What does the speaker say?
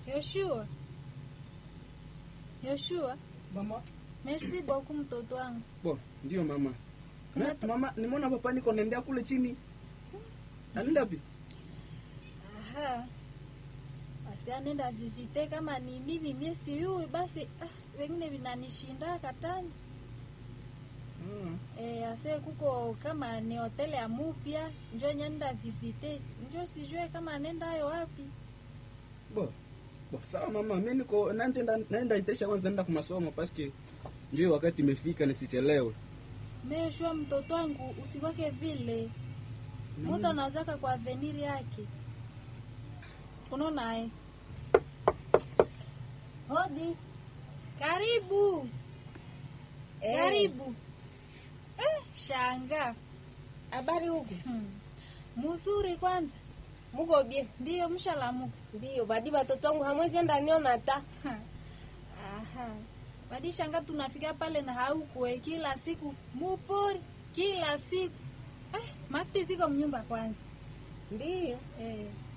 Yoshua, Yoshua, Mama. merci beaucoup mtoto wangu. Bo, ndio mama. Me, Unata- mama, nimeona papa niko naendea kule chini. Anaenda wapi? Aha. Basi anenda visite kama ni nini mie siyui basi ah, wengine vinanishinda katani. Ah. E, ase kuko kama ni hoteli ya mupya njo nyenda visite njo sijue kama nenda ayo wapi. Bo. Bo, sawa mama, mimi niko naenda naenda itesha kwanza naenda kwa masomo paske ndio wakati imefika nisichelewe. Meshua mtoto wangu usiweke vile. Na Mtu anazaka kwa aveniri yake. Unaona eh? Hodi. Karibu. Eh. Karibu. Eh, shanga. Habari huku Hmm. Muzuri kwanza. muko bie? Ndiyo mshalamuka. Ndiyo, badi batoto wangu hamwezi enda niona ta. Ha. Aha. Badi shanga tunafika pale na haukwe kila siku mupori kila siku. Eh, makti ziko mnyumba kwanza. Ndiyo, Eh.